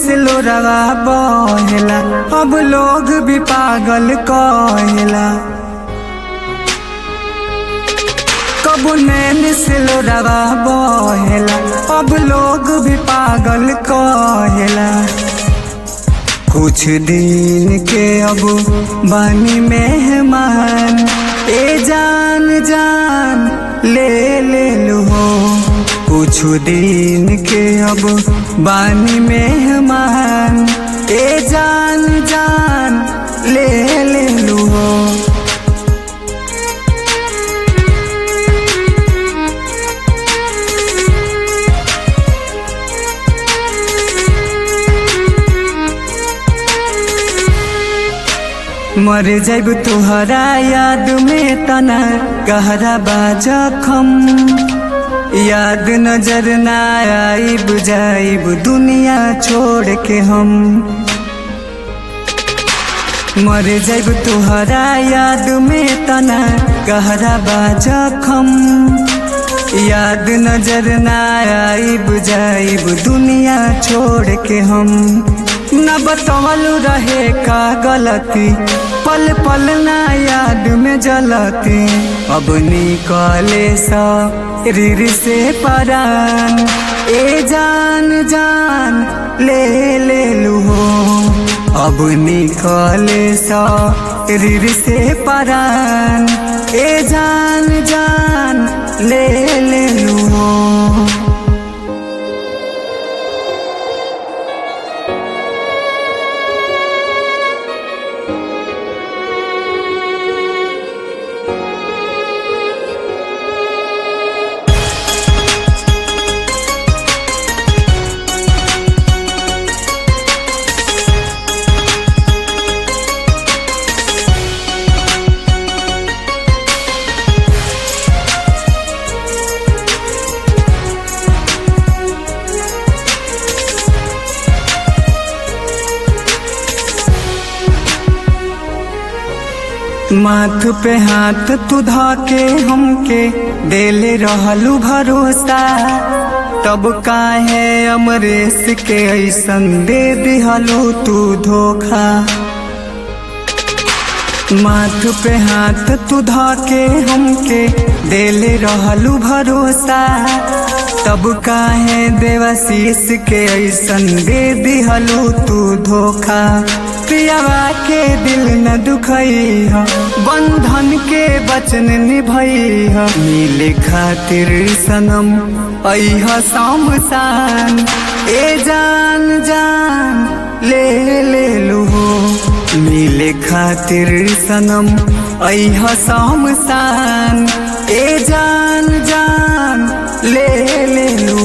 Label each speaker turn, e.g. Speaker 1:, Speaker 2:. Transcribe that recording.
Speaker 1: से लोरवा बहेला अब लोग भी पागल कहेला कबू नैन से लोरवा बहेला अब लोग भी पागल कहेला कुछ दिन के अब बानी मेहमान ए जान जान ले ले लो कुछ दिन के अब बानी मेहमान ए जान जान ले ले लो मर जाब तुहरा याद में तना गहरा बाजा खम याद नजर ना आईब जाइब दुनिया छोड़ के हम मर जाब तुहरा याद में तना गहरा बाजा खम याद नजर ना आईब जाइब दुनिया छोड़ के हम न बतवलू रहे का गलती पल पल ना याद में जलती अब निकले सा रिर से परान ए जान जान ले ले लू अब निकले सा रिर से परान ए जान जान ले ले लू माथ पे हाथ तू के हमके देले रहलू भरोसा तब काहे अमरेश के ऐसन दे दिहलू तू धोखा माथ पे हाथ तू के हमके देले रहलू भरोसा तब काहे देवाशीष के ऐसन दे दिहलू तू धोखा पियावा के दिल न दुखई ह बंधन के वचन निभई ह मिले खातिर सनम ऐह शान ए जान जान ले ले लो मिले खातिर सनम ऐह शान ए जान जान ले ले लो